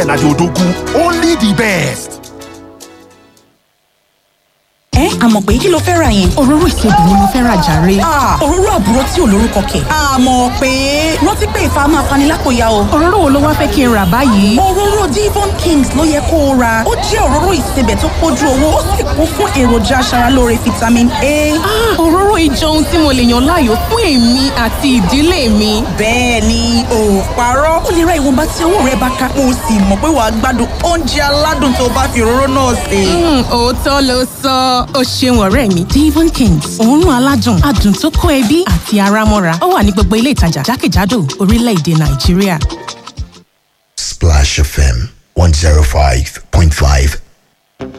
na the odogu only the best. ẹ àmọ̀ pé kí ló fẹ́ ra yẹn. òróró ìsebì ni mo fẹ́ ra jàre. òróró àbúrò tí ò lórúkọ kẹ̀. àmọ̀ pé rántí pé ìfà máa fani lápòyà o. òróró wo ló wá fẹ́ kí n rà báyìí. òróró divon kings ló yẹ kó o ra ó jẹ́ òróró ìsebẹ̀ tó pójú owó ó sì kún fún èròjà aṣaralóore vitamin a. òróró ìjọ ohun tí mo lè yàn láàyò fún èmi àti ìdílé mi. bẹ́ẹ̀ ni ò parọ́ ó lè ra ìwọ̀nba tí owó rẹ bá ká o sì mọ̀ pé wàá gbádùn oúnjẹ aládùn tó bá fi òróró náà sè. òótọ́ ló sọ ó ṣeun ọ̀rẹ́ mi divon kings òórùn aládùn adùn tó kó ẹbí àti ara mọ́ra ó wà ní gbogbo ilé ìtajà jákèjádò orílẹ̀-èdè nàìjíríà. Splash FM 105.5